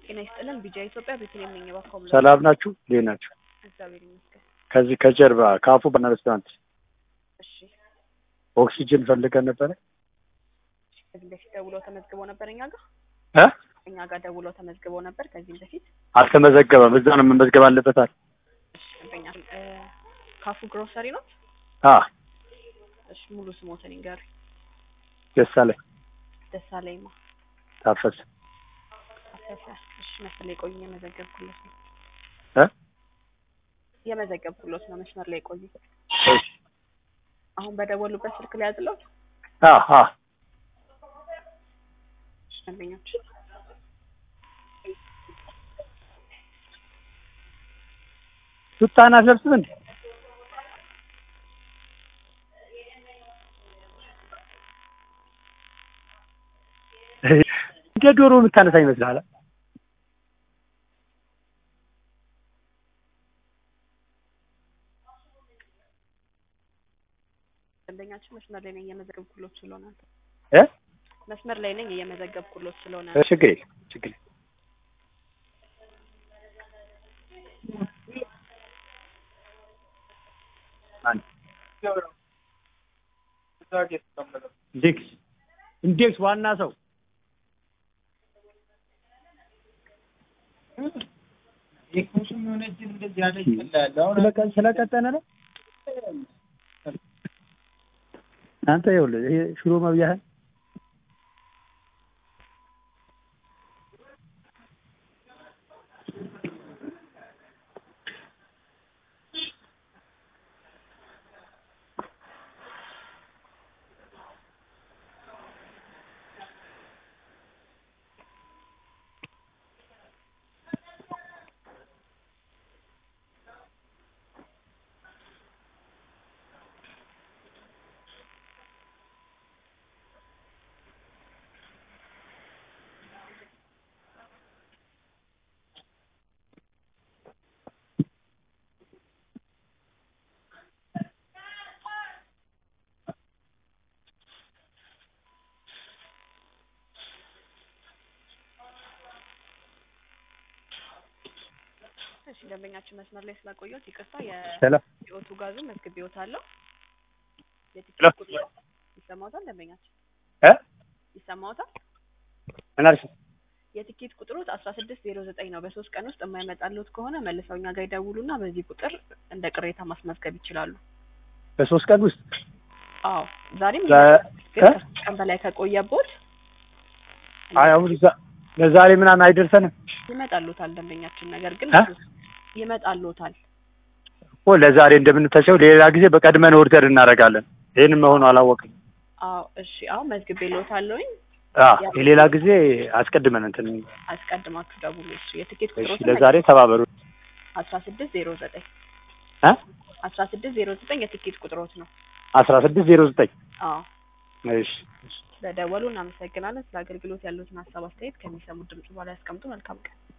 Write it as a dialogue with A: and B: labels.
A: ጤና ይስጥልን ቢጃ ኢትዮጵያ ቤተልሔም ነኝ። እባክዎ ምን
B: ሰላም ናችሁ? እንዴት ናችሁ?
A: እግዚአብሔር ይመስገን።
B: ከዚህ ከጀርባ ካፉ ባና ሬስቶራንት
A: እሺ
B: ኦክሲጅን ፈልገን ነበረ
A: ከዚህ በፊት ደውለው ተመዝግበው ነበር እኛ ጋር
B: እ
A: እኛ ጋር ደውለው ተመዝግበው ነበር ከዚህም በፊት
B: አልተመዘገበም። እዛ ነው መመዝገብ አለበታል።
A: እሺ ደንበኛ እ ካፉ ግሮሰሪ ነው።
B: አ
A: እሺ ሙሉ ስሞትን ይንገሩኝ።
B: ደሳለኝ
A: ደሳለኝማ
B: ታፈሰ
A: አፈሰ። እሺ መስመር ላይ ቆዩ፣ የመዘገብኩለት ነው
B: እ
A: የመዘገብኩለት ነው። መስመር ላይ ቆዩ።
B: እሺ
A: አሁን በደወሉበት ስልክ ላይ ያዝለው
B: አ አ
A: ደንበኞች
B: ሱታና አትለብስም እንዴ? እንደ ዶሮ የምታነሳ ይመስልሃል?
A: ደንበኛችን መስመር ላይ ነኝ እየመዘገብኩሎት ስለሆነ
B: እ
A: መስመር ላይ ነኝ እየመዘገብኩሎት ስለሆነ
B: ችግር የለም ችግር የለም። ኢንዴክስ ኢንዴክስ ዋና ሰው ስለቀ- ስለቀጠነ ነው። አንተ ይኸውልህ ይሄ ሽሮ መብያህን
A: እሺ ደንበኛችን መስመር ላይ ስላቆየሁት ይቅርታ።
B: ሰላም
A: የኦቱ ጋዙ መዝግቤዎታለሁ።
B: ሄሎ።
A: የትኬት ቁጥሩ ይሰማዎታል? ደንበኛችን
B: እ
A: ይሰማዎታል?
B: ምን አልሽ?
A: የትኬት ቁጥሮት አስራ ስድስት ዜሮ ዘጠኝ ነው። በሶስት ቀን ውስጥ የማይመጣልዎት ከሆነ መልሰው እኛ ጋር ይደውሉና በዚህ ቁጥር እንደ ቅሬታ ማስመዝገብ ይችላሉ።
B: በሶስት ቀን ውስጥ
A: አዎ ዛሬም
B: ዛ-
A: ይመጣል። ግን
B: እ?
A: ከሶስት ቀን በላይ ከቆየቦት
B: አይ አሁን ዛ- ለዛሬ ምናምን አይደርሰንም
A: ይመጣልዎታል ደንበኛችን። ነገር ግን
B: እ?
A: ይመጣልዎታል።
B: እኮ ለዛሬ እንደምንተቸው ሌላ ጊዜ በቀድመን ኦርደር እናደርጋለን። ይህን መሆኑ አላወቅም።
A: አዎ እሺ። አሁን መዝግቤልዎታለሁኝ።
B: አ የሌላ ጊዜ አስቀድመን እንትን
A: አስቀድማችሁ ደውሉ። እሺ የትኬት
B: እሺ፣
A: ቁጥሮት
B: ለዛሬ ተባበሩ
A: አስራ ስድስት ዜሮ ዘጠኝ
B: እ
A: አስራ ስድስት ዜሮ ዘጠኝ የትኬት ቁጥሮት ነው።
B: አስራ ስድስት ዜሮ ዘጠኝ
A: አዎ
B: እሺ
A: በደወሉ እናመሰግናለን። ስለ አገልግሎት ያሉትን ሀሳብ አስተያየት ከሚሰሙት ድምጽ በኋላ ያስቀምጡ። መልካም ቀን።